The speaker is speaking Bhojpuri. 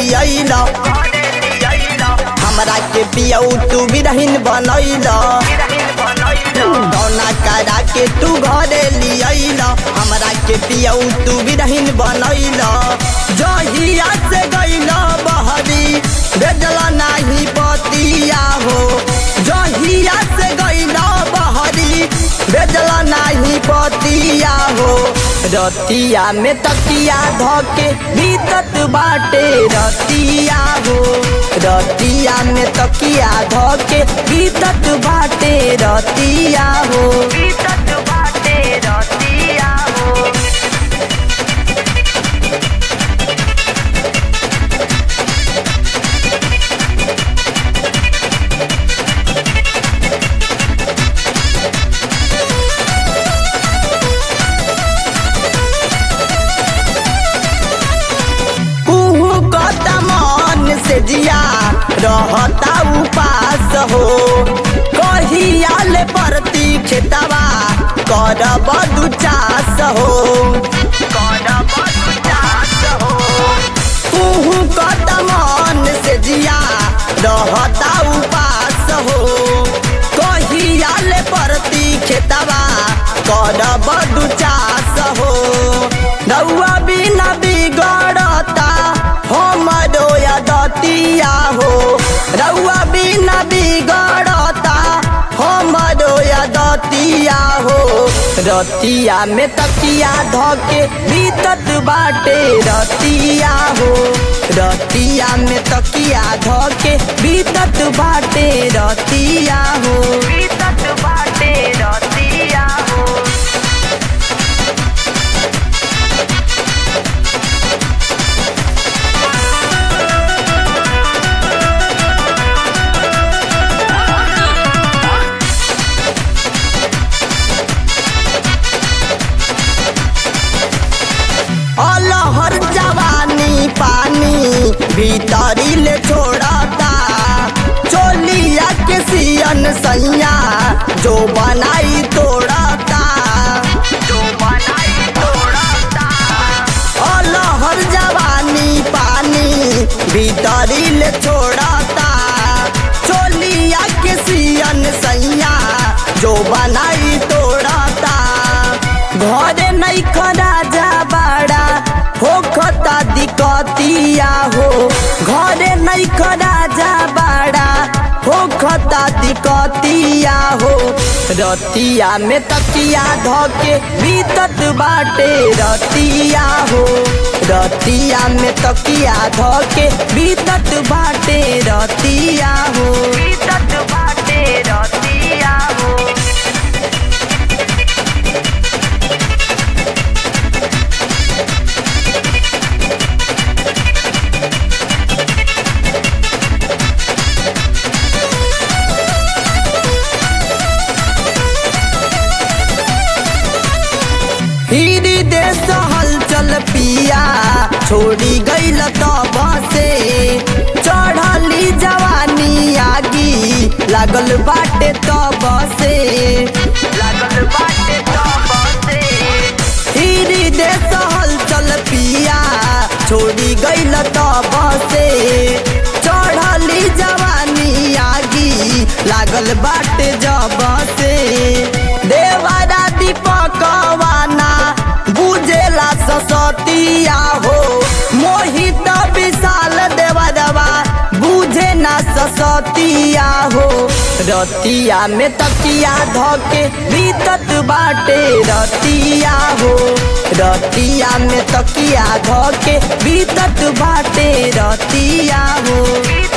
लियल हमरा के पियऊ तू बिरहिन बनैल कौना करा के तू घरे लियल हमरा के पियऊ तू बिरहिन बनैल जहिया से गैल बहरी भेजल नाही पतिया हो जहिया से गैल बहरी भेजल नाही पतिया हो रतिया में तकिया धके बीतत बाटे रतिया हो रतिया में तकिया धके बीतत बाटे रतिया हो बीतत बाटे रतिया हो कुहू कता मन से जिया रहता उपास हो कहियाल परती खेतवा करब दू चास हो करब दुचास हो कुहू कता मन से जिया रहता उपास हो कहियाल परती खेतवा करब दू चास हो रउआ बिना बिगड़ता हमरो दतिया हो रउआ बिना बिगड़ता हमरो दतिया हो रतिया में तकिया धके बीतत बाटे रतिया हो रतिया में तकिया धके बीतत बाटे रतिया हो बीतत बाटे रतिया हो अलहर जवानी पानी भीतरी ले छोड़ता चोलिया के सियन सैया जो बनाई तोड़ता जो बनाई तोड़ता अलहर जवानी पानी भीतरी ले छोड़ता चोलिया के सियन सैया जो बनाई तोड़ता घरे नहीं खड़ा जा बाड़ा होखता दिक्कतिया हो घरे नहीं खड़ा जा बाड़ा होखता दिक्कतिया हो रतिया में तकिया धके बीतत बाटे रतिया हो रतिया में तकिया धके बीतत बाटे रतिया हो बीतत बाटे रतिया हो हिरी देश हलचल पिया छोड़ी गईल तब से चढ़ली जवानी आगी लागल बाटे तब से लागल बाटे तब से हिरी देश हलचल पिया छोड़ी गईल तब से चढ़ली जवानी आगी लागल बाटे जब से देवारा दीपकवाना बुझेला ससतिया हो मोहित विशाल देवरवा बुझे ना ससतिया हो रतिया में तकिया धके बीतत बाटे रतिया हो रतिया में तकिया धके बीतत बाटे रतिया हो बीतत